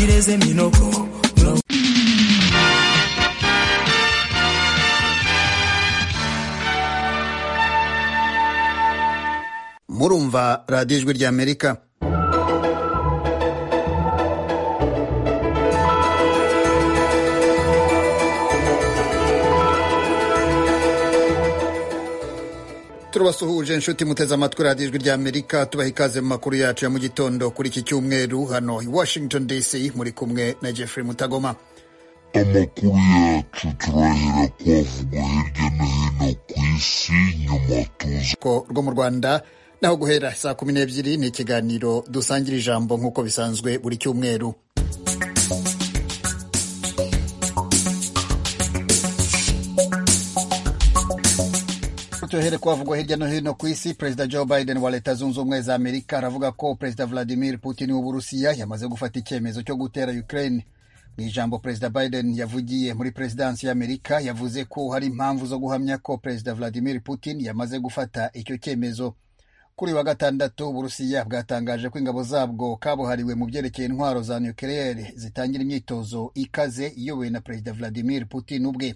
meze minogo murumva radiyo ijwi ry'amerika turabasuhuje inshuti muteze amatwi radiyo ijwi ry'amerika tubaha ikaze mu makuru yacu ya mu gitondo kuri iki cyumweru hano i washington dc muri kumwe na jeffrey mutagoma amakuru yacu turahera kwavugwa hirya no hino ku isi nyuma tuza ko rwo mu rwanda naho guhera saa kumi n'ebyiri ni ikiganiro dusangira ijambo nk'uko bisanzwe buri cyumweru tuhere kwavugwa hirya no hino ku isi perezida joe biden wa leta zunze ubumwe za amerika aravuga ko perezida vladimir putin w'uburusiya yamaze gufata icyemezo cyo gutera ukraine mu ijambo perezida biden yavugiye muri perezidansi y'amerika yavuze ko hari impamvu zo guhamya ko perezida vladimir putin yamaze gufata icyo cyemezo kuri wa gatandatu uburusiya bwatangaje ko ingabo zabwo kabuhariwe mu byerekeye intwaro za nukiliyeri zitangira imyitozo ikaze iyobowe na perezida vladimir putin ubwe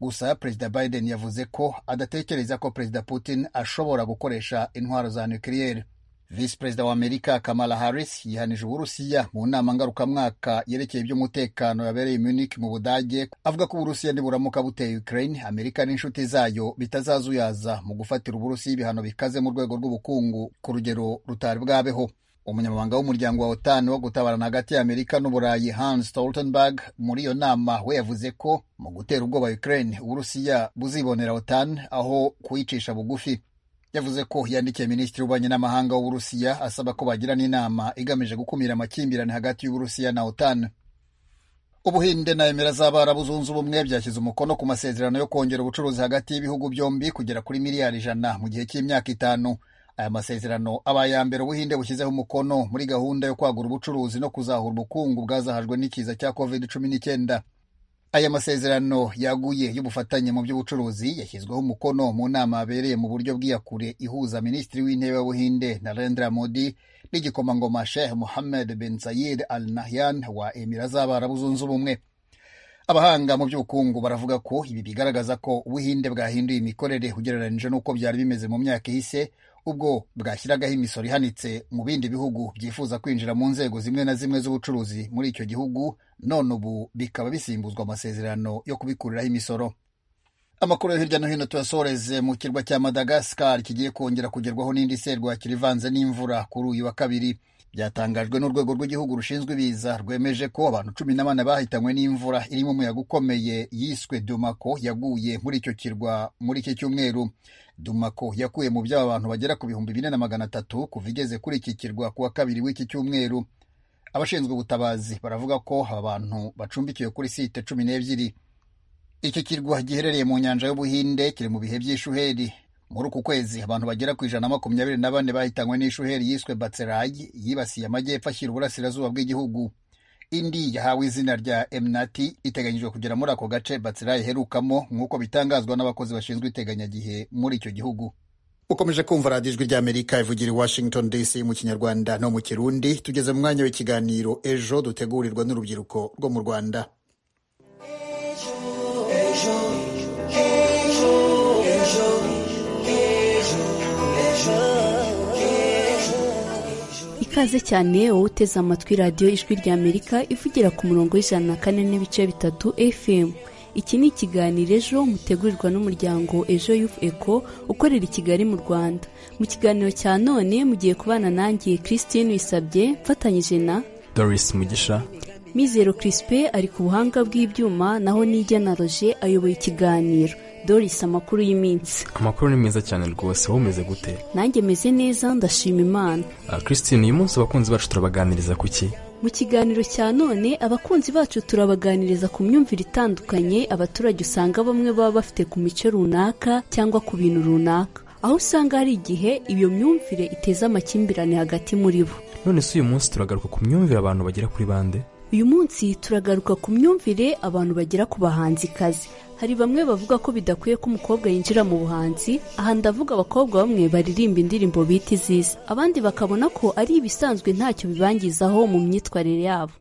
gusa perezida biden yavuze ko adatekereza ko perezida putin ashobora gukoresha intwaro za nukiliyeri visi perezida wa amerika kamala harris yihanije uburusiya mu nama ngarukamwaka yerekeye iby'umutekano yabereye munich mu budage avuga ko uburusiya niburamuka buteye ukraine amerika n'inshuti zayo bitazazuyaza mu gufatira uburusiya ibihano bikaze mu rwego rw'ubukungu ku rugero rutari bwabeho umunyamabanga w'umuryango wa otan wo gutabarana hagati ya amerika n'uburayi hans stoltenberg muri iyo nama we yavuze ko mu gutera ubwoba ukraine uburusiya buzibonera otan aho kuyicisha bugufi yavuze ko yandikiye minisitiri w'ububanyi n'amahanga w'uburusiya asaba ko bagirana inama igamije gukumira amakimbirane hagati y'uburusiya na otan ubuhinde na emera z'abarabu zunze ubumwe byashyize umukono ku masezerano yo kongera ubucuruzi hagati y'ibihugu byombi kugera kuri miliyari ijana mu gihe cy'imyaka itanu aya masezerano aba aya mbere ubuhinde bushyizeho umukono muri gahunda yo kwagura ubucuruzi no kuzahura ubukungu bwazahajwe n'ikiza cya covid cumi n'icyenda aya masezerano yaguye y'ubufatanye mu by'ubucuruzi yashyizweho umukono mu nama yabereye mu buryo bw'iyakure ihuza minisitiri w'intebe w'ubuhinde narendra modi n'igikomangoma sheikh mohammed bin zayid al nahyan wa emira z'abarabu zunze ubumwe abahanga mu by'ubukungu baravuga ko ibi bigaragaza ko ubuhinde bwahinduye imikorere ugereranyije n'uko byari bimeze mu myaka ihise ubwo bwashyiragaho imisoro ihanitse mu bindi bihugu byifuza kwinjira mu nzego zimwe na zimwe z'ubucuruzi muri icyo gihugu none ubu bikaba bisimbuzwa amasezerano yo kubikuriraho imisoro amakuru yo hirya no hino tuyasoreze mu kirwa cya madagascar kigiye kongera kugerwaho n'indi serwakira ivanze n'imvura kuri uyu wa kabiri byatangajwe n'urwego rw'igihugu rushinzwe ibiza rwemeje ko abantu cumi na bane bahitanywe n'imvura irimo umuyaga ukomeye yiswe dumako yaguye muri icyo kirwa muri iki cyumweru dumako yakuye mu by'aba bantu bagera ku bihumbi bine na magana atatu kuva igeze kuri iki kirwa ku wa kabiri w'iki cyumweru abashinzwe ubutabazi baravuga ko aba bantu bacumbikiwe kuri site cumi n'ebyiri iki kirwa giherereye mu nyanja y'ubuhinde kiri mu bihe by'ishuheri muri uku kwezi abantu bagera ku ijana na makumyabiri na bane bahitanywe n'ishuheri yiswe batserayi yibasiye amajyepfo ashyira uburasirazuba bw'igihugu indi yahawe izina rya emnati iteganyijwe kugera muri ako gace batserayi iherukamo nk'uko bitangazwa n'abakozi bashinzwe iteganyagihe muri icyo gihugu ukomeje kumva radiyo ijwi ry'amerika ivugira i washington dc mu kinyarwanda no mu kirundi tugeze mu mwanya w'ikiganiro ejo dutegurirwa n'urubyiruko rwo mu rwanda ikaze cyane wowe uteze amatwi radiyo ijwi ry'amerika ivugira ku murongo w'ijana na kane n'ibice bitatu fm iki ni ikiganiro ejo mutegurirwa n'umuryango ejo yufu eko ukorera i kigali mu rwanda mu kiganiro cya none mugiye kubana nanjye christine wisabye mfatanyije na doris mugisha mizero crispe ari ku buhanga bw'ibyuma naho nijya na roje ayoboye ikiganiro doris amakuru y'iminsi amakuru ni meza cyane rwose wowe umeze gute nanjye meze neza ndashima imana Ah, christine uyu munsi abakunzi bacu turabaganiriza ku ki mu kiganiro cya none abakunzi bacu turabaganiriza ku myumvire itandukanye abaturage usanga bamwe baba bafite ku mico runaka cyangwa ku bintu runaka aho usanga hari igihe iyo myumvire iteza amakimbirane hagati muri bo none se uyu munsi turagaruka ku myumvire abantu bagera kuri bande uyu munsi turagaruka ku myumvire abantu bagira ku bahanzikazi hari bamwe bavuga ko bidakwiye ko umukobwa yinjira mu buhanzi aha ndavuga abakobwa bamwe baririmba indirimbo bita izizi abandi bakabona ko ari ibisanzwe ntacyo bibangizaho mu myitwarire yabo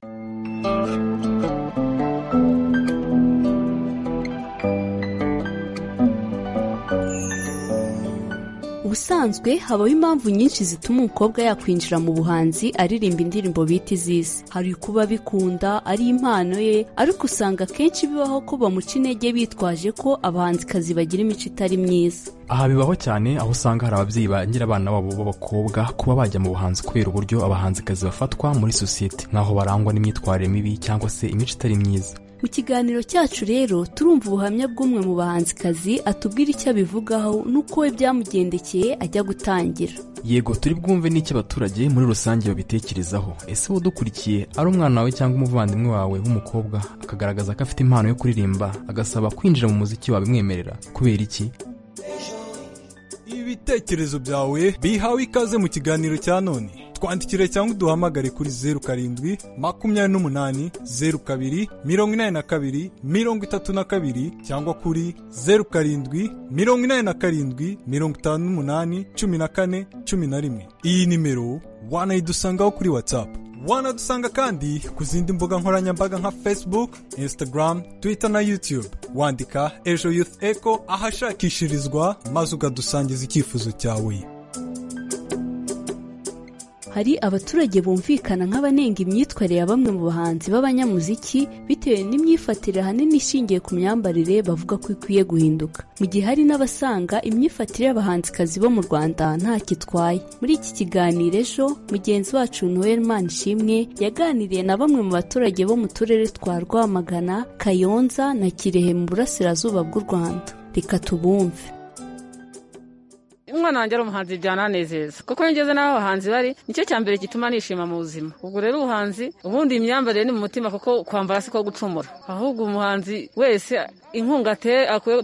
ubusanzwe habaho impamvu nyinshi zituma umukobwa yakwinjira mu buhanzi aririmba indirimbo bita iz'isi hari kuba bikunda ari impano ye ariko usanga akenshi bibaho ko bamuca intege bitwaje ko abahanzikazi bagira imico itari myiza aha bibaho cyane aho usanga hari ababyeyi bagira abana babo b'abakobwa kuba bajya mu buhanzi kubera uburyo abahanzikazi bafatwa muri sosiyete nk'aho barangwa n'imyitwarire mibi cyangwa se imico itari myiza mu kiganiro cyacu rero turumva ubuhamya bw'umwe mu bahanzikazi atubwira icyo abivugaho n'uko we byamugendekeye ajya gutangira yego turi bwumve n'icyo abaturage muri rusange babitekerezaho ese wowe udukurikiye ari umwana wawe cyangwa umuvandimwe wawe w'umukobwa akagaragaza ko afite impano yo kuririmba agasaba kwinjira mu muziki wabimwemerera kubera iki ibitekerezo byawe bihawe ikaze mu kiganiro cya none twandikire cyangwa uduhamagare kuri zeru karindwi makumyabiri n'umunani zeru kabiri mirongo inani na kabiri mirongo itatu na kabiri cyangwa kuri zeru karindwi mirongo inani na karindwi mirongo itanu n'umunani cumi na kane cumi na rimwe iyi nimero wanayidusangaho kuri watsapu wanadusanga kandi ku zindi mbuga nkoranyambaga nka facebook instagram twitter na youtube wandika ejo youth echo ahashakishirizwa maze ukadusangiza icyifuzo cyawe hari abaturage bumvikana nk'abanenga imyitwarire ya bamwe mu bahanzi b'abanyamuziki bitewe n'imyifatire ahanini ishingiye ku myambarire bavuga ko ikwiye guhinduka mu gihe hari n'abasanga imyifatire y'abahanzikazi bo mu rwanda ntacyo itwaye muri iki kiganiro ejo mugenzi wacu noel manishimwe yaganiriye na bamwe mu baturage bo mu turere twa rwamagana kayonza na kirehe mu burasirazuba bw'u rwanda reka tubumve umwana wanjye ari umuhanzi byananezeza kuko iyo ngeze n'aho abahanzi bari nicyo cya mbere gituma nishima mu buzima ubwo rero ubuhanzi ubundi imyambarire ni mu mutima kuko kwambara si ko gucumura ahubwo umuhanzi wese inkunga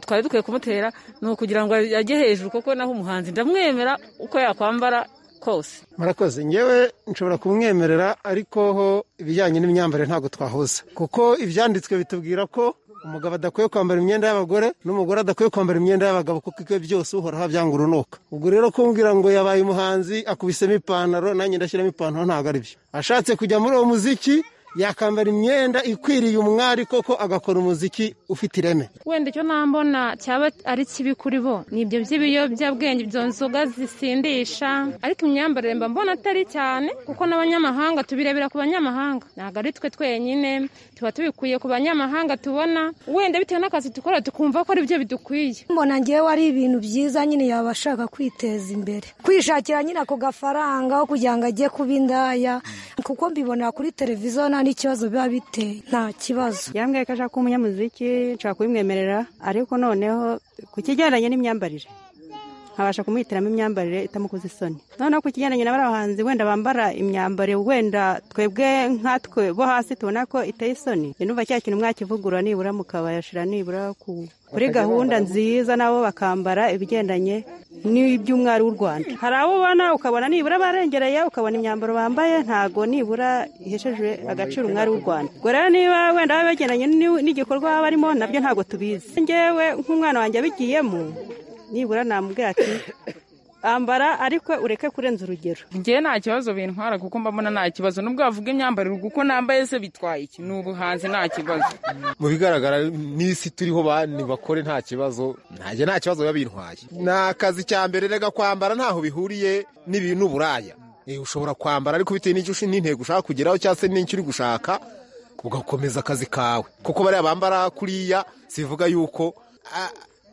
twari dukwiye kumutera ni ukugira ngo ajye hejuru kuko naho umuhanzi ndamwemera uko yakwambara kose murakoze ngewe nshobora kumwemerera ariko ho ibijyanye n'imyambarire ntabwo twahuza kuko ibyanditswe bitubwira ko umugabo adakwiye kwambara imyenda y'abagore n'umugore adakwiye kwambara imyenda y'abagabo kuko ibyo byose uhoraho abyanga urunuka ubwo rero kumbwira ngo yabaye umuhanzi akubisemo ipantaro nanjye ndashyiramo ipantaro ntabwo ari byo ashatse kujya muri uwo muziki yakambara imyenda ikwiriye umwari koko agakora umuziki ufite ireme wenda icyo nambona cyaba ari kibi kuri bo ni ibyo by'ibiyobyabwenge ibyo nzoga zisindisha ariko imyambarire mba mbona atari cyane kuko n'abanyamahanga tubirebera ku banyamahanga ntabwo ari twe twenyine tuba tubikuye ku banyamahanga tubona wenda bitewe n'akazi dukora tukumva ko ari byo bidukwiye mbona ngewe ari ibintu byiza nyine yaba ashaka kwiteza imbere kwishakira nyine ako gafaranga aho kugira ngo ajye kuba indaya kuko mbibonera kuri televiziyo nta n'ikibazo biba biteye nta kibazo yambwiye ko ashaka kuba umunyamuziki nshobora kubimwemerera ariko noneho ku kigendanye n'imyambarire nkabasha kumuhitiramo imyambarire itamukoze isoni noneho ku kigendanye na abahanzi wenda bambara imyambaro wenda twebwe nkatwe bo hasi tubona ko iteye isoni numva cya kintu mwakivugura nibura mukabashira nibura ku kuri gahunda nziza nabo bakambara ibigendanye n'iby'umwari w'u rwanda hari abo ubona ukabona nibura barengereye ukabona imyambaro bambaye ntago nibura ihesheje agaciro umwari w'u rwanda ubwo rero niba wenda baba bagendanye n'igikorwa barimo nabyo ntabwo tubizi ngewe nk'umwana wanjye abigiyemo nibura namubwira ati ambara ariko ureke kurenza urugero ngewe nta kibazo bintwara kuko mbabona nta kibazo nubwo wavuga imyambarire kuko nambaye se bitwaye iki ni ubuhanzi nta kibazo mu bigaragara n'isi turiho bandi bakore nta kibazo ntajya nta kibazo biba bintwaye ni akazi cya mbere rega kwambara ntaho bihuriye n'ibintu buraya ushobora kwambara ariko bitewe n'icyo n'intego ushaka kugeraho cyangwa se n'icyo uri gushaka ugakomeza akazi kawe kuko bariya bambara kuriya sivuga yuko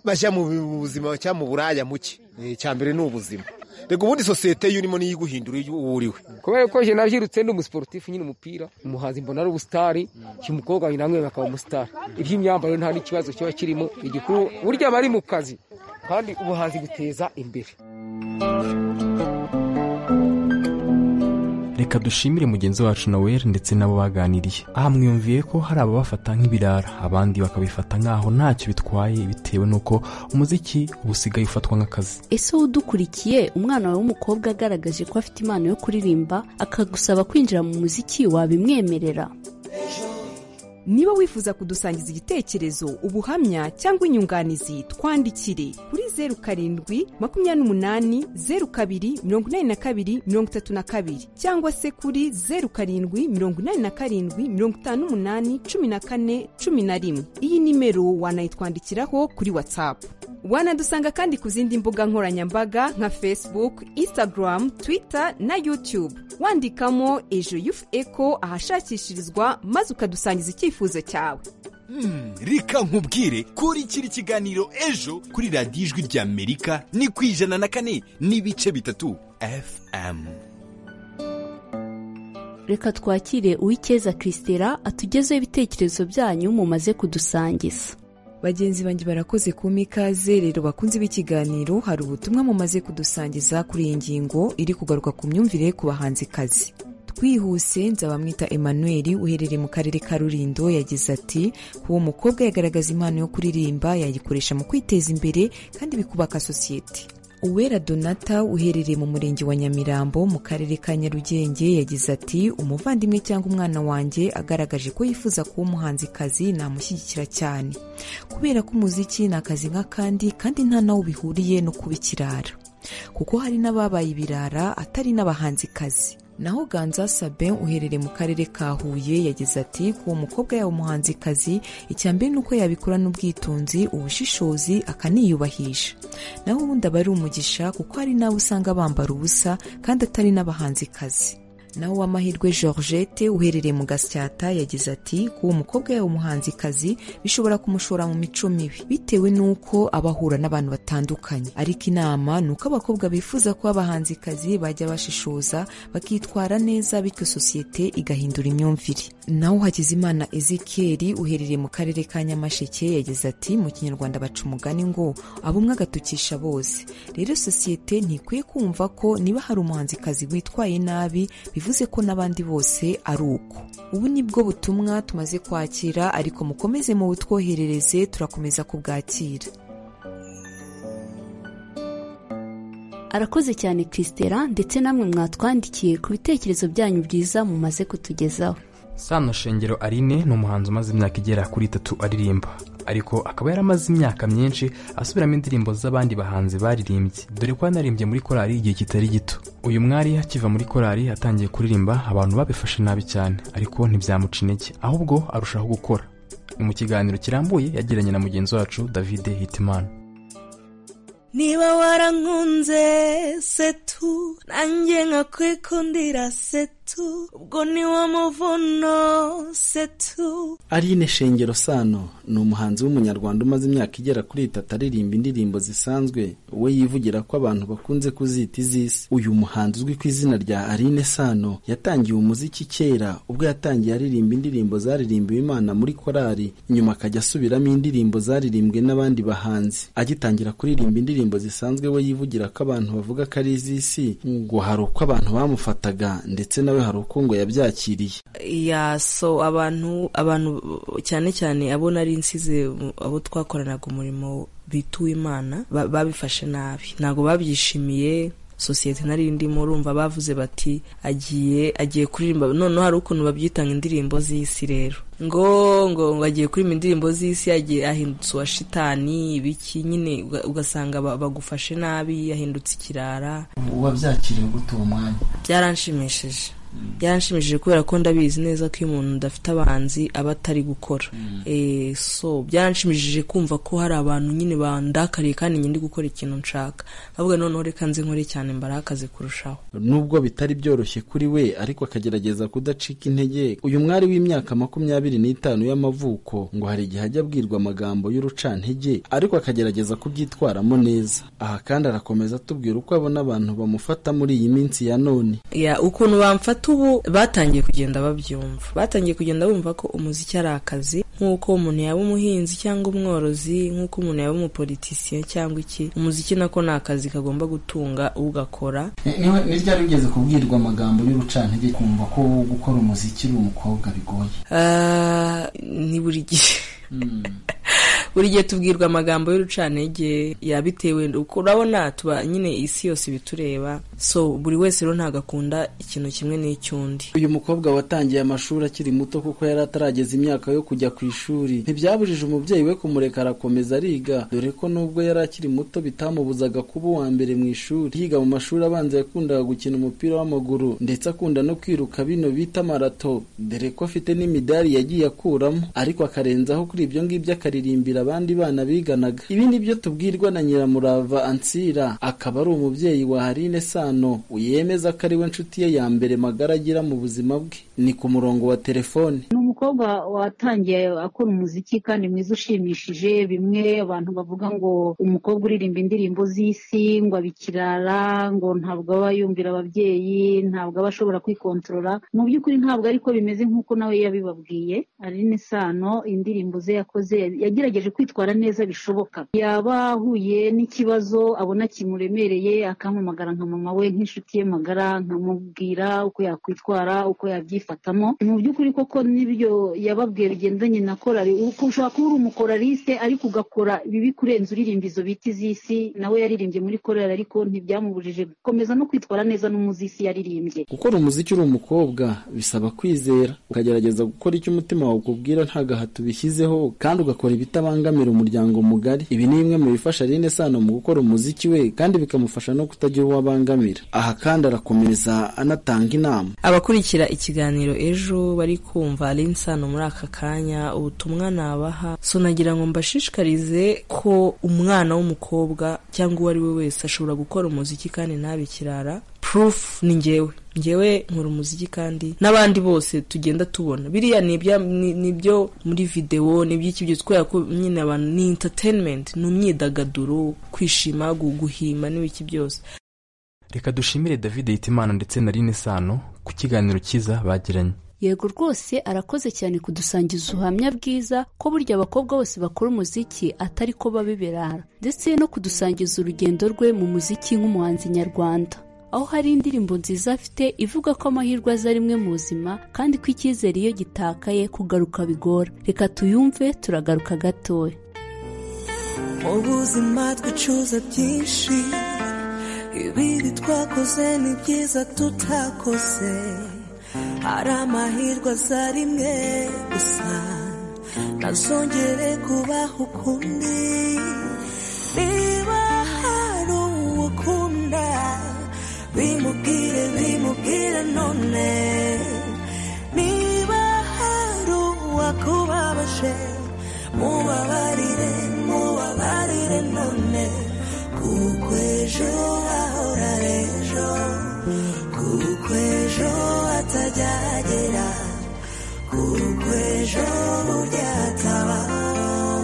bajya mu buzima cyangwa mu buraya muke icya mbere ni ubuzima reka ubundi sosiyete yo urimo niyo iguhindura iyo uriwe kubera ko jena byirutse ni umusiporutifu nyine umupira umuhanzi mbona ari ubusitari umukobwa wanjye namwe bakaba umusitari iby'imyambarire nta n'ikibazo kiba kirimo igikuru burya aba ari mu kazi kandi ubuhanzi buteza imbere reka dushimire mugenzi wacu naweri ndetse n'abo baganiriye aha mwiyumviye ko hari ababafata nk'ibirara abandi bakabifata nk'aho ntacyo bitwaye bitewe n'uko umuziki uba usigaye ufatwa nk'akazi ese wowe udukurikiye umwana wawe w'umukobwa agaragaje ko afite impano yo kuririmba akagusaba kwinjira mu muziki wabimwemerera niba wifuza kudusangiza igitekerezo ubuhamya cyangwa inyunganizi twandikire kuri zeru karindwi makumyabiri n'umunani zeru kabiri mirongo inani na kabiri mirongo itatu na kabiri cyangwa se kuri zeru karindwi mirongo inani na karindwi mirongo itanu n'umunani cumi na kane cumi na rimwe iyi nimero wanayitwandikiraho kuri watsapu wanadusanga kandi ku zindi mbuga nkoranyambaga nka facebook instagram twitter na youtube wandikamo ejo yufu eko ahashakishirizwa maze ukadusangiza icyifuzo cyawe Hmm, reka nkubwire kurikira ikiganiro ejo kuri radiyo ijwi rya amerika ni ku ijana na kane n'ibice bitatu fm reka twakire uw'icyeza christera atugezeho ibitekerezo byanyu mumaze kudusangiza bagenzi banjye barakoze kuma ikaze rero bakunze b'ikiganiro hari ubutumwa mumaze kudusangiza kuri iyi ngingo iri kugaruka ku myumvire ku bahanzikazi twihuse nzabamwita emmanuel uherereye mu karere ka rurindo yagize ati uwo mukobwa yagaragaza impano yo kuririmba yayikoresha mu kwiteza imbere kandi bikubaka sosiyete uwera donata uherereye mu murenge wa nyamirambo mu karere ka nyarugenge yagize ati umuvandimwe cyangwa umwana wanjye agaragaje ko yifuza kuba umuhanzikazi namushyigikira cyane kubera ko umuziki ni akazi nk'akandi kandi nta nawo bihuriye no kuba ikirara kuko hari n'ababaye ibirara atari n'abahanzikazi naho ganza sabe uherereye mu karere ka huye yagize ati kuwo mukobwa yaba umuhanzikazi icya mbere ni uko yabikorana ubwitonzi ubushishozi akaniyubahisha naho ubundi aba ari umugisha kuko hari n'abo usanga bambara ubusa kandi atari n'abahanzikazi naho uwamahirwe georgette uherereye mu gasyata yagize ati kuwo mukobwa yaba umuhanzikazi bishobora kumushora mu mico mibi bitewe n'uko aba ahura n'abantu batandukanye ariko inama ni uko abakobwa bifuza kuba abahanzikazi bajya bashishoza bakitwara neza bityo sosiyete igahindura imyumvire naho hakizimana ezekeri uherereye mu karere ka nyamasheke yagize ati mu kinyarwanda baca umugani ngo abumwe agatukisha bose rero sosiyete ntikwiye kumva ko niba hari umuhanzikazi witwaye nabi bivuze ko n'abandi bose ari uko ubu ni bwo butumwa tumaze kwakira ariko mukomeze mu butwoherereze turakomeza kubwakira arakoze cyane christera ndetse namwe mwatwandikiye ku bitekerezo byanyu byiza mumaze kutugezaho sano shengero aline ni umuhanzi umaze imyaka igera kuri itatu aririmba ariko akaba yaramaze imyaka myinshi asubiramo indirimbo z'abandi bahanzi baririmbye dore ko yanaririmbye muri korali igihe kitari gito uyu mwari akiva muri korali atangiye kuririmba abantu babifashe nabi cyane ariko ntibyamuca intege ahubwo arushaho gukora mu kiganiro kirambuye yagiranye na mugenzi wacu david hitimana niba warankunze setu nanjye nkakwikundira setu ubwo ni wo muvuno setu Aline Shengero Sano ni umuhanzi w'umunyarwanda umaze imyaka igera kuri itatu aririmba indirimbo zisanzwe we yivugira ko abantu bakunze kuzita izisi uyu muhanzi uzwi ku izina rya Aline Sano yatangiye umuziki kera ubwo yatangiye aririmba indirimbo zaririmbiwe Imana muri korali nyuma akajya asubiramo indirimbo zaririmbwe n'abandi bahanzi agitangira kuririmba indirimbo zisanzwe we yivugira ko abantu bavuga ko ari iz'isi ngo hari uko abantu bamufataga ndetse nawe hari uko ngo yabyakiriye ya so abantu abantu cyane cyane abo nari nsize abo twakoranaga umurimo bituwe imana ba- babifashe nabi ntabwo babyishimiye sosiyete nari ndimo urumva bavuze bati agiye agiye kuririmba noneho hari ukuntu babyita ngo indirimbo z'isi rero ngo ngo ngo agiye kuririmba indirimbo z'isi yagiye ahindutse uwa shitani ibiki nyine uga- ugasanga ba- bagufashe nabi yahindutse ikirara wabyakiriye gute uwo mwanya byaranshimishije byaranshimishije kubera ko ndabizi neza ko iyo umuntu adafite abanzi aba atari gukora Eh, so byaranshimishije kumva ko hari abantu nyine bandakariye kandi njye ndi gukora ikintu nshaka ndavuga noneho reka nze nkore cyane mbarakaze kurushaho nubwo bitari byoroshye kuri we ariko akagerageza kudacika intege uyu mwari w'imyaka makumyabiri n'itanu y'amavuko ngo hari igihe ajya abwirwa amagambo y'urucantege ariko akagerageza kubyitwaramo neza aha kandi arakomeza atubwira uko abona abantu bamufata muri iyi minsi ya none ya ukuntu bamfata ubu batangiye kugenda babyumva batangiye kugenda bumva ko umuziki ari akazi nk'uko umuntu yaba umuhinzi cyangwa umworozi nk'uko umuntu yaba umupolitisiye cyangwa iki umuziki nako ni akazi kagomba gutunga ugakora ni ryari ugeze kubwirwa amagambo y'urucantege kumva ko gukora umuziki uri umukobwa bigoye Ah, ni buri gihe buri gihe tubwirwa amagambo y'urucantege ya bitewe uko urabona tuba nyine isi yose ibitureba so buri wese rero ntabwo akunda ikintu kimwe n'icy'undi uyu mukobwa watangiye amashuri akiri muto kuko yari atarageza imyaka yo kujya ku ishuri ntibyabujije umubyeyi we kumureka arakomeza ariga dore ko nubwo yari akiri muto bitamubuzaga kuba uwa mbere mu ishuri yiga mu mashuri abanza yakundaga gukina umupira w'amaguru ndetse akunda no kwiruka bino bita marato dore ko afite n'imidari yagiye akuramo ariko akarenzaho kuri ibyo ngibyo akaririmbira abandi bana biganaga ibi ni byo tubwirwa na nyiramurava ansira akaba ari umubyeyi wa harine sano yemeza ko ari we nshuti ye ya mbere magara agira mu buzima bwe ni ku murongo wa telefone ni umukobwa watangiye akora umuziki kandi mwiza ushimishije bimwe abantu bavuga ngo umukobwa uririmba indirimbo z'isi ngo abikirara ngo ntabwo aba yumvira ababyeyi ntabwo aba ashobora kwikontorora mu by'ukuri ntabwo ariko bimeze nk'uko nawe yabibabwiye ari n'isano indirimbo ze yakoze yagerageje kwitwara neza bishoboka yaba ahuye n'ikibazo abona kimuremereye akampamagara nka mama we nk'inshuti ye magara nkamubwira uko yakwitwara uko yabyifatamo mu by'ukuri koko n'ibyo yababwiye bigendanye na korari uko ushobora kuba uri umukoraliste ariko ugakora bibi kurenza uririmba izo biti z'isi nawe yaririmbye muri korari ariko ntibyamubujije gukomeza no kwitwara neza n'umuzisi yaririmbye gukora umuziki uri umukobwa bisaba kwizera ukagerageza gukora icyo umutima wawe ukubwira nta gahato ubishyizeho kandi ugakora ibitabangamira umuryango mugari ibi ni bimwe mu bifasha Aline Sano mu gukora umuziki we kandi bikamufasha no kutagira uwo abangamira aha kandi arakomeza anatanga inama abakurikira ikiganiro ejo bari kumva ari insano muri aka kanya ubutumwa nabaha so nagira ngo mbashishikarize ko umwana w'umukobwa cyangwa uwo ari we wese ashobora gukora umuziki kandi ntabikirara proof ni ngewe ngewe nkora umuziki kandi n'abandi bose tugenda tubona biriya ni ibya- ni- ni ibyo muri videwo ni iby'iki byose kubera ko nyine abantu ni entertainment ni imyidagaduro kwishima gu- guhima n'ibiki byose reka dushimire david hitimana ndetse na rine sano ku kiganiro cyiza bagiranye yego rwose arakoze cyane kudusangiza ubuhamya bwiza ko burya abakobwa bose bakora umuziki atari ko babibirara ndetse no kudusangiza urugendo rwe mu muziki nk'umuhanzi nyarwanda aho hari indirimbo nziza afite ivuga ko amahirwe aza rimwe mu buzima kandi ko icyizere iyo gitakaye kugaruka bigora reka tuyumve turagaruka gatoya mu buzima twicuza byinshi ibiri twakoze ni byiza tutakoze hari amahirwe aza rimwe gusa ntazongere kubaho ukundi niba hari uwo ukunda bimubwire bimubwire none niba hari uwakubabaje mubabarire mubabarire none kuko ejo ahora ejo kuko ejo atajyagera kuko ejo burya hatabaho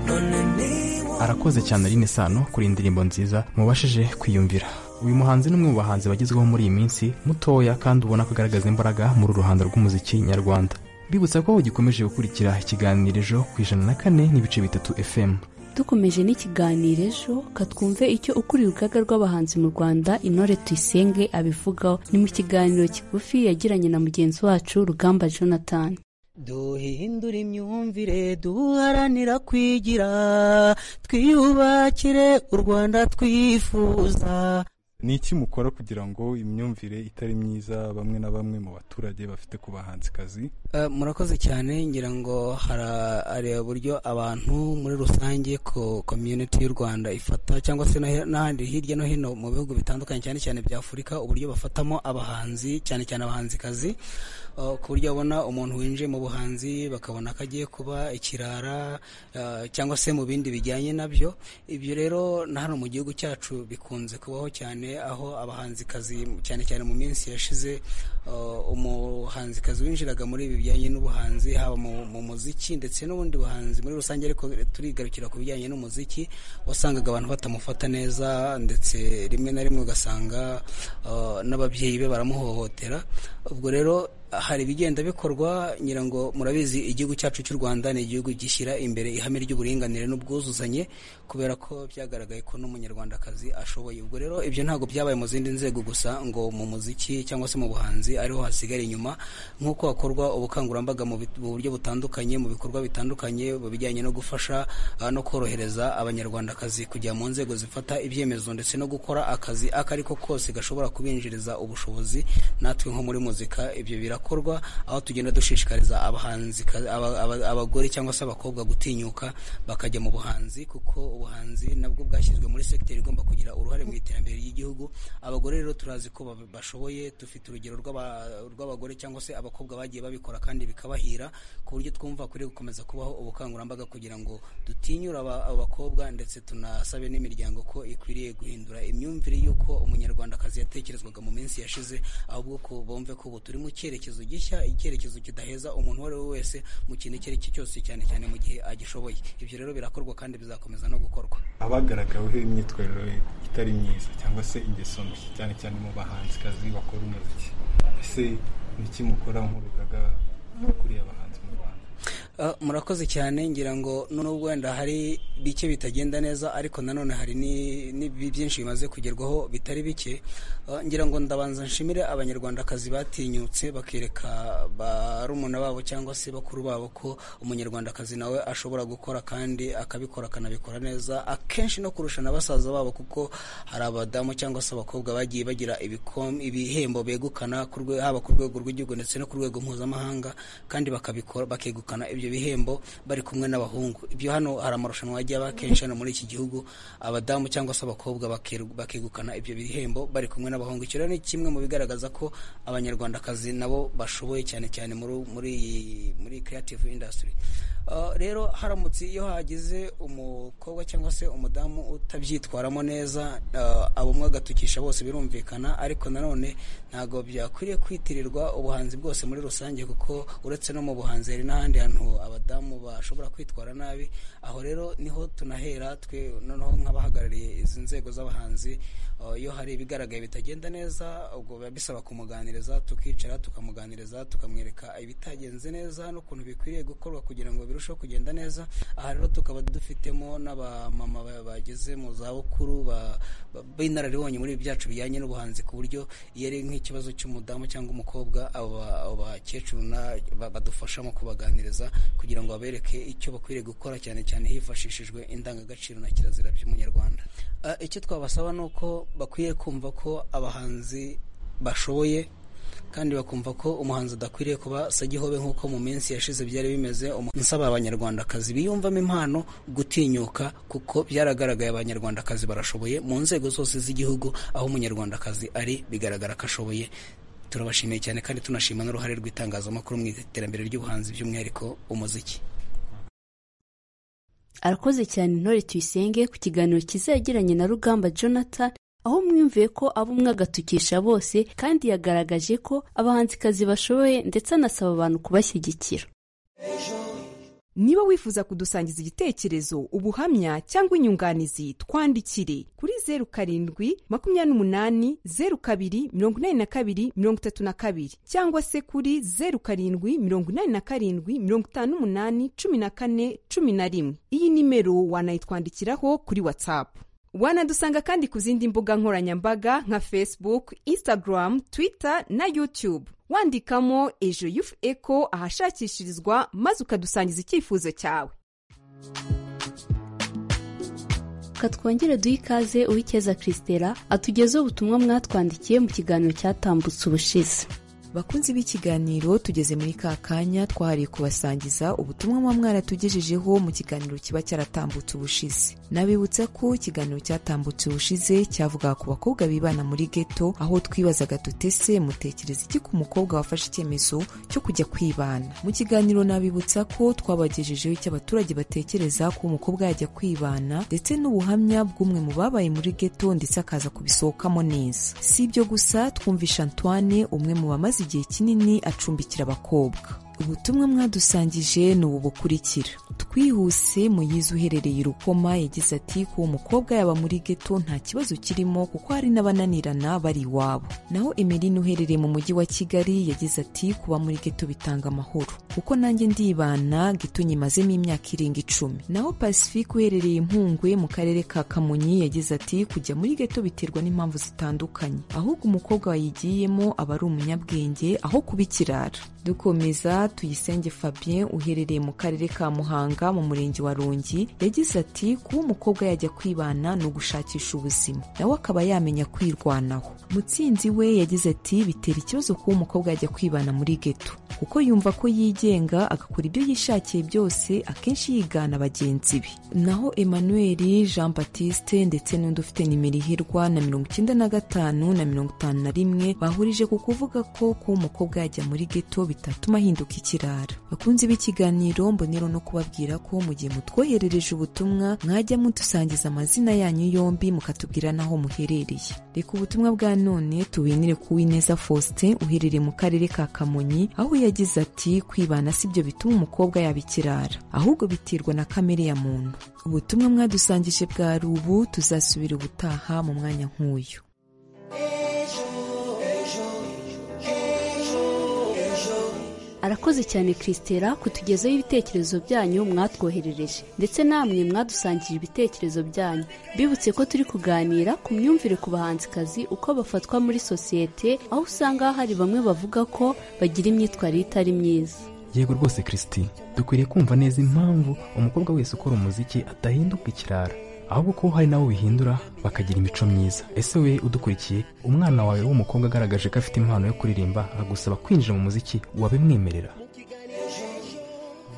none niba arakoze cyane Aline Sano kuri iyi ndirimbo nziza mubashije kwiyumvira uyu muhanzi ni umwe mu bahanzi bagezweho muri iyi minsi mutoya kandi ubona ko agaragaza imbaraga muri ruhando rw'umuziki nyarwanda mbibutsa ko gikomeje gukurikira ikiganiro ejo ku ijana na kane n'ibice bitatu fm dukomeje n'ikiganiro ejo katwumve icyo ukuriye urugaga rw'abahanzi mu rwanda intore tuyisenge abivugaho ni mu kiganiro kigufi yagiranye na mugenzi wacu rugamba jonathan duhindure imyumvire duharanira kwigira twiyubakire u rwanda twifuza ni iki mukora kugira ngo imyumvire itari myiza bamwe na bamwe mu baturage bafite ku bahanzikazi Eh, murakoze cyane ngira ngo hara- hari uburyo abantu muri rusange ko komyuniti y'u rwanda ifata cyangwa se na- n'ahandi hirya no hino mu bihugu bitandukanye cyane cyane bya afurika uburyo bafatamo abahanzi cyane cyane abahanzikazi eh, ku buryo babona umuntu winjiye mu buhanzi bakabona ko agiye kuba ikirara eh, cyangwa se mu bindi bijyanye nabyo ibyo rero na hano mu gihugu cyacu bikunze kubaho cyane aho abahanzikazi cyane cyane mu minsi yashize eh, umuhanzikazi winjiraga muri ibi bijyanye n'ubuhanzi haba mu, mu muziki ndetse n'ubundi buhanzi muri rusange ariko turigarukira ku bijyanye n'umuziki wasangaga abantu batamufata neza ndetse rimwe na rimwe ugasanga eh, n'ababyeyi be baramuhohotera ubwo rero hari ibigenda bikorwa ngira ngo murabizi igihugu cyacu cy'u rwanda ni igihugu gishyira imbere ihame ry'uburinganire n'ubwuzuzanye kubera ko byagaragaye ko n'umunyarwandakazi ashoboye ubwo rero ibyo ntabwo byabaye mu zindi nzego gusa ngo mu muziki cyangwa se mu buhanzi ariho hasigara inyuma nk'uko hakorwa ubukangurambaga mu bit- mu buryo butandukanye mu bikorwa bitandukanye mu bijyanye no gufasha ah, no korohereza abanyarwandakazi kujya mu nzego zifata ibyemezo ndetse no gukora akazi ako ariko kose gashobora kubinjiriza ubushobozi natwe nko muri muzika ibyo birakorwa aho tugenda dushishikariza abahanzi aba- aba- abagore cyangwa se abakobwa gutinyuka bakajya mu buhanzi kuko ubuhanzi nabwo bwashyizwe muri sekiteri igomba kugira uruhare mu iterambere ry'igihugu abagore rero turazi ko ba- bashoboye dufite urugero rw'aba- rw'abagore cyangwa se abakobwa bagiye babikora kandi bikabahira ku buryo twumva kuri gukomeza kubaho ubukangurambaga kugira ngo dutinyure aba- abakobwa ndetse tunasabe n'imiryango ko ikwiriye guhindura imyumvire y'uko umunyarwandakazi yatekerezwaga mu minsi yashize ahubwo ko bumve ko ubu turi mu cyerekezo gishya icyerekezo kidaheza umuntu uwo ari we wese mu kintu icyo ari cyo cyose cyane cyane mu gihe agishoboye ibyo rero birakorwa kandi bizakomeza no gukorwa abagaragaweho imyitwarire itari myiza cyangwa se ingeso mbi cyane cyane mu bahanzikazi bakora umuziki ese ni iki mukora nk'urugaga kuriya bahanzi mu rwanda Uh, murakoze cyane ngira ngo nubwo wenda hari bike bitagenda neza ariko nanone hari ni- ni bi- byinshi bimaze kugerwaho bitari bike Uh, ngira ngo ndabanza nshimire abanyarwandakazi batinyutse bakereka barumuna babo cyangwa se bakuru babo ko umunyarwandakazi nawe ashobora gukora kandi akabikora akanabikora neza akenshi no kurusha na basaza babo kuko hari abadamu cyangwa se abakobwa bagiye bagira ibikom- ibihembo begukana ku rwe- haba ku rwego rw'igihugu ndetse no ku rwego mpuzamahanga kandi bakabikora bakegukana ibyo bihembo bari kumwe n'abahungu ibyo hano hari amarushanwa yagiye aba kenshi hano muri iki gihugu abadamu cyangwa se abakobwa bakeru- bakegukana ibyo bihembo bari kumwe n'abahungu icyo rero ni kimwe mu bigaragaza ko abanyarwandakazi nabo bashoboye cyane cyane muri muri muri creative industry Uh, rero haramutse iyo hagize umukobwa cyangwa se umudamu utabyitwaramo neza uh, abo mwagatukisha bose birumvikana ariko nanone ntabwo byakwiriye kwitirirwa ubuhanzi bwose muri rusange kuko uretse no mu buhanzi hari n'ahandi hantu abadamu bashobora kwitwara nabi aho rero niho tunahera twe noneho nk'abahagarariye izi nzego z'abahanzi uh, iyo hari ibigaragaye bitagenda neza ubwo biba bisaba kumuganiriza tukicara tukamuganiriza tukamwereka ibitagenze neza n'ukuntu bikwiriye gukorwa kugira ngo birusheho kugenda neza aha rero tukaba dufitemo n'abamama ba- bageze mu zabukuru ba- ba- b'inararibonye muri ibi byacu bijyanye n'ubuhanzi ku buryo iyo ari nk'ikibazo cy'umudamu cyangwa umukobwa abo ba- abo bakecuru na- ba- badufasha mu kubaganiriza kugira ngo babereke icyo bakwiriye gukora cyane cyane hifashishijwe indangagaciro na kirazira by'umunyarwanda Ah, icyo twabasaba ni uko bakwiye kumva ko abahanzi bashoboye kandi bakumva ko umuhanzi adakwiriye kuba sagihobe nk'uko mu minsi yashize byari bimeze umu- nsaba abanyarwandakazi biyumvamo impano gutinyuka kuko byaragaragaye abanyarwandakazi barashoboye mu nzego zose z'igihugu aho umunyarwandakazi ari bigaragara ko ashoboye turabashimiye cyane kandi tunashima n'uruhare rw'itangazamakuru mu iterambere ry'ubuhanzi by'umwihariko umuziki arakoze cyane intore tuyisenge ku kiganiro cyiza yagiranye na rugamba jonathan aho mwumviye ko abo mwagatukisha bose kandi yagaragaje ko abahanzikazi bashoboye ndetse anasaba abantu kubashyigikira niba wifuza kudusangiza igitekerezo ubuhamya cyangwa inyunganizi twandikire kuri zeru karindwi makumyabiri n'umunani zeru kabiri mirongo inani na kabiri mirongo itatu na kabiri cyangwa se kuri zeru karindwi mirongo inani na karindwi mirongo itanu n'umunani cumi na kane cumi na rimwe iyi nimero wanayitwandikiraho kuri watsapu wanadusanga kandi ku zindi mbuga nkoranyambaga nka facebook instagram twitter na youtube wandikamo ejo yufu eko ahashakishirizwa maze ukadusangiza icyifuzo cyawe reka twongere duhe ikaze uwikeza christela atugezeho ubutumwa mwatwandikiye mu kiganiro cyatambutse ubushize bakunzi b'ikiganiro tugeze muri ka kanya twahariye kubasangiza ubutumwa muba mwaratugejejeho mu kiganiro kiba cyaratambutse ubushize nabibutsa ko ikiganiro cyatambutse ubushize cyavugaga ku bakobwa bibana muri geto aho twibazaga tutese mutekereza iki ku mukobwa wafashe icyemezo cyo kujya kwibana mu kiganiro nabibutsa ko twabagejejeho icyo abaturage batekereza ko umukobwa yajya kwibana ndetse n'ubuhamya bw'umwe mu babaye muri geto ndetse akaza kubisohokamo neza si ibyo gusa twumvisha antoine umwe mu bamaze igihe kinini acumbikira abakobwa ubutumwa mwadusangije ni ubu bukurikira twihuse muyizi uherereye i rukoma yagize ati kuba umukobwa yaba muri geto nta kibazo kirimo kuko hari n'abananirana bari iwabo naho emeline uherereye mu mujyi wa kigali yagize ati kuba muri geto bitanga amahoro kuko nanjye ndibana geto nyimazemo imyaka irenga icumi naho pacifique uherereye impungwe mu karere ka kamonyi yagize ati kujya muri geto biterwa n'impamvu zitandukanye ahubwo umukobwa wayigiyemo aba ari umunyabwenge aho kuba ikirara dukomeza tuyisenge fabien uherereye mu karere ka muhanga mu murenge wa rongi yagize ati kuba umukobwa yajya kwibana ni ugushakisha ubuzima nawe akaba yamenya kwirwanaho mutsinzi we yagize ati bitera ikibazo kuba umukobwa yajya kwibana muri geto kuko yumva ko yigenga agakora ibyo yishakiye byose akenshi yigana bagenzi be naho emmanuel jean batiste ndetse n'undi ufite nimero ihirwa na mirongo icyenda na gatanu na mirongo itanu na rimwe bahurije ku kuvuga ko kuba umukobwa yajya muri geto bitatuma ahinduka ikirara bakunze b'ikiganiro mbonero no kubabwira ko mu gihe mutwoherereje ubutumwa mwajya mudusangiza amazina yanyu yombi mukatubwira n'aho muherereye reka ubutumwa bwa none tuwinire ku w'ineza faustin uherereye mu karere ka kamonyi aho yagize ati kwibana si byo bituma umukobwa yaba ikirara ahubwo biterwa na kamere ya muntu ubutumwa mwadusangije bwa rubu tuzasubira ubutaha mu mwanya nk'uyu arakoze cyane christera kutugezaho ibitekerezo byanyu mwatwoherereje ndetse namwe mwadusangije ibitekerezo byanyu bibutse ko turi kuganira ku myumvire ku bahanzikazi uko bafatwa muri sosiyete aho usanga hari bamwe bavuga ko bagira imyitwarire itari myiza yego rwose kirisiti dukwiriye kumva neza impamvu umukobwa wese ukora umuziki adahinduka ikirara ahubwo ko hari n'abo bihindura bakagira imico myiza ese we udukurikiye umwana wawe w'umukobwa agaragaje ko afite impano yo kuririmba akagusaba kwinjira mu muziki wabimwemerera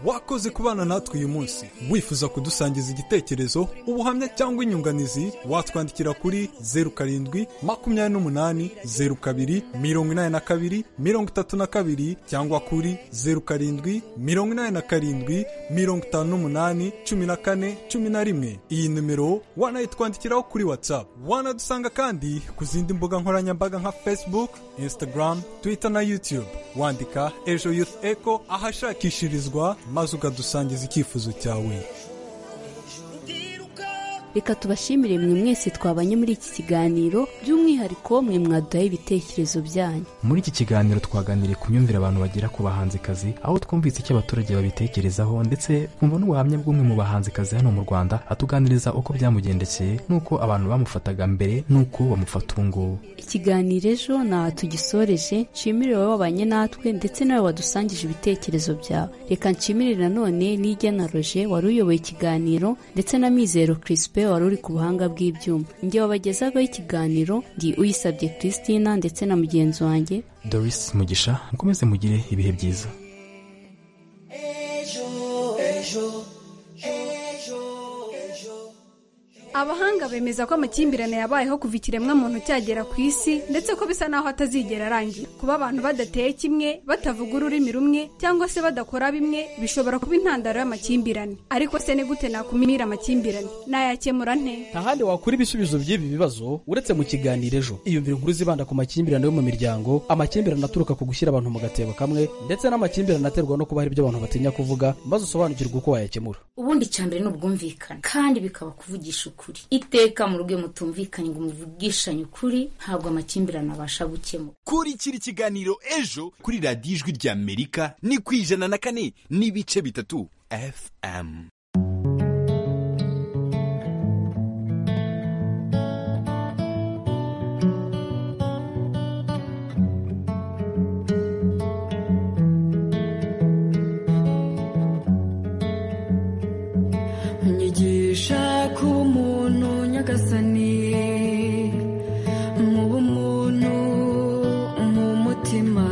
wakoze kubana natwe uyu munsi wifuza kudusangiza igitekerezo ubuhamya cyangwa inyunganizi watwandikira kuri zeru karindwi makumyabiri n'umunani zeru kabiri mirongo inani na kabiri mirongo itatu na kabiri cyangwa kuri zeru karindwi mirongo inani na karindwi mirongo itanu n'umunani cumi na kane cumi na rimwe iyi nimero wanayitwandikiraho kuri whatsapp wanadusanga kandi ku zindi mbuga nkoranyambaga nka facebook instagram twitter na youtube wandika ejo youth echo ahashakishirizwa maze ukadusangiza icyifuzo cyawe reka tubashimire mwe mwese twabanye muri iki kiganiro by'umwihariko mwe mwaduhaye ibitekerezo byanyu muri iki kiganiro twaganiriye ku myumvire abantu bagira ku bahanzikazi aho twumvise icyo abaturage babitekerezaho ndetse twumva n'ubuhamya bw'umwe mu bahanzikazi hano mu rwanda atuganiriza uko byamugendekeye n'uko abantu bamufataga mbere n'uko bamufata ubu ngubu ikiganiro ejo ntaha tugisoreje nshimire wowe wabanye natwe ndetse nawe wadusangije ibitekerezo byawe reka nshimire nanone n'igena roje wari uyoboye ikiganiro ndetse na mizero kirispe wari uri ku buhanga bw'ibyuma njye wabagezaho ikiganiro ndi uyisabye christina ndetse na mugenzi wanjye doris mugisha mukomeze mugire ibihe byiza abahanga bemeza ko amakimbirane yabayeho kuva ikiremwamuntu cyagera ku isi ndetse ko bisa n'aho atazigera arangira kuba abantu badateye kimwe batavuga ururimi rumwe cyangwa se badakora bimwe bishobora kuba intandaro y'amakimbirane ariko se ni gute nakumira amakimbirane nayakemura nte ntahandi wakura ibisubizo by'ibi bibazo uretse mu kiganiro ejo iyumvira inkuru zibanda ku makimbirane yo mu miryango amakimbirane aturuka ku gushyira abantu mu gatebo kamwe ndetse n'amakimbirane aterwa no kuba hari ibyo abantu batinya kuvuga maze usobanukirwe uko wayakemura ubundi cya mbere ni ubwumvikane kandi bikaba kuvugisha ukuri iteka mu rugo mutumvikanye ngo muvugishanye ukuri ntabwo amakimbirane abasha gukemura kurikira ikiganiro ejo kuri radiyo ijwi ry'amerika ni ku ijana na kane n'ibice bitatu fm nyigisha kuba umuntu nyagasani mu bumuntu mu mutima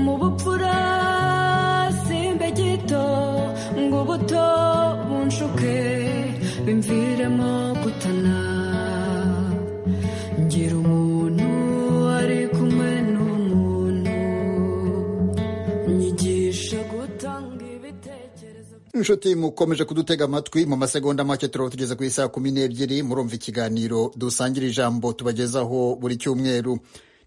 mu bupfura simbe gito ngo ubuto bunshuke bimviremo gutana ngira umuntu ari kumwe n'umuntu nyigisha gutanga ibitekerezo inshuti mukomeje kudutega amatwi mu masegonda make turaba tugeze ku isaha kumi n'ebyiri murumva ikiganiro dusangira ijambo tubagezaho buri cyumweru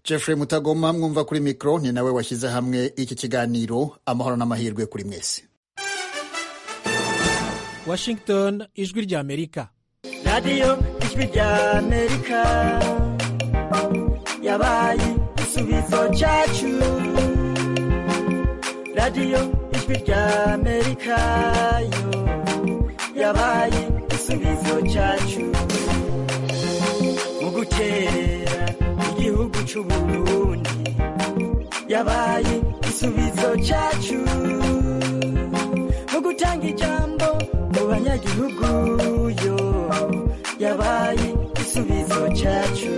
jeffrey mutagoma mwumva kuri mikoro ni nawe washyize hamwe iki kiganiro amahoro n'amahirwe kuri mwese washington ijwi ry'amerika radiyo ijwi ry'amerika yabaye igisubizo cyacu radiyo ijwi ry'amerika yo yabaye igisubizo cyacu mu gutera igihugu cy'uburundi yabaye igisubizo cyacu mu gutanga ijambo mu banyagihugu yo yabaye igisubizo cyacu